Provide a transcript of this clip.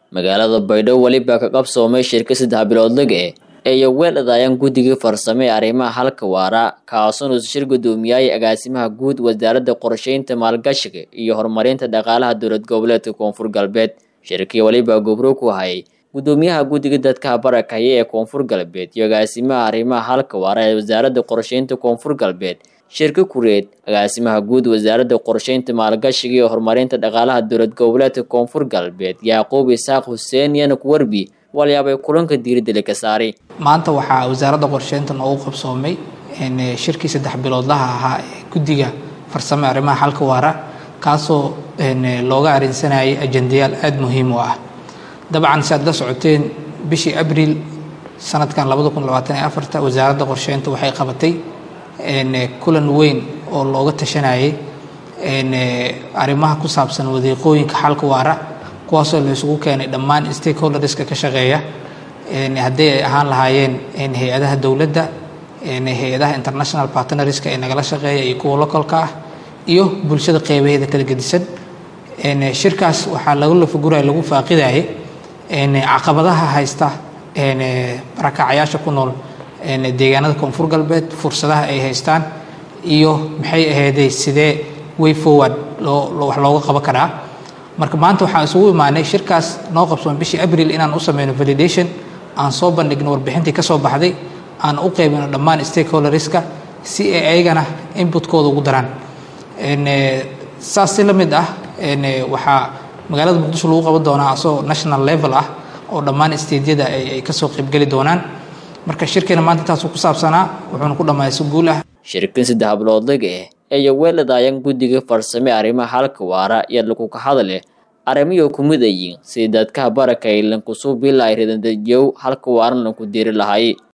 magaalada baydhabo weliba ka qabsoomay shirka saddex biloodlag eh eeyo weel adaayaan guddigii farsame ee arrimaha halka waara kaasuun shir gudoomiyay agaasimaha guud wasaaradda qorsheynta maalgashiga iyo horumarinta dhaqaalaha dowlad goboleedka koonfur galbeed shirkii weliba gobro ku hayay gudoomiyaha guddiga dadka barakaya ee koonfur galbeed iyo agaasimaha arrimaha halka waara ee wasaaradda qorsheynta koonfur galbeed shirka kureed agaasimaha guud wasaaradda qorsheynta maalgashiga iyo horumarinta dhaqaalaha dowlad goboleedka koonfur galbeed yacquub isaaq xuseen yana kuwarbi walyaabay kulanka diiradda ka saaray maanta waxaa wasaaradda qorsheynta noogu qabsoomay shirkii saddex biloodlaha ahaa ee guddiga farsame arrimaha xalka waara kaasoo looga arinsanayay ajendayaal aada muhiim u ah dabcan si aad la socoteen bishii abriil sanadkan labada kun labaatan iyo afarta wasaaradda qorsheynta waxay qabatay kulan weyn oo looga tashanayay arrimaha ku saabsan wadiiqooyinka xalka waara kuwaasoo la isugu keenay dhammaan stakeholderska ka shaqeeya haddii ay ahaan lahaayeen hay-adaha dowladda hay-adaha international partnerska ee nagala shaqeeya iyo kuwa localka ah iyo bulshada qeybaheeda kala gedisan shirkaas waxaa lagu lafaguraya lagu faaqidayay caqabadaha haysta barakacyaasha ku nool deegaanada koonfur galbeed fursadaha ay haystaan iyo maxay ahayday sidee way forward loo wax looga qaban karaa marka maanta waxaan isugu imaanay shirkaas noo qabsoon bishii abril inaan u sameyno validation aan soo bandhigno warbixintii ka soo baxday aan u qeybino dhammaan stakeholderska si ay ayagana inputkooda ugu daraan saas si la mid ah waxaa magaalada muqdisho lagu qaban doonaa asagoo national level ah oo dhammaan stediyada ay kasoo qeybgeli doonaan marka shirkeena maanta intaasuu ku saabsanaa wuxuuna ku dhammaaya si guul ah shirkin saddex biloodlag eh eeyo weel adaayaan guddiga farsame arrimaha halka waara iyo lakuka hadale arrimiyo ku mid ayiin sidii dadkaha barakay lankusuu bila ay ridandajiyow halka waaran lanku diiri lahay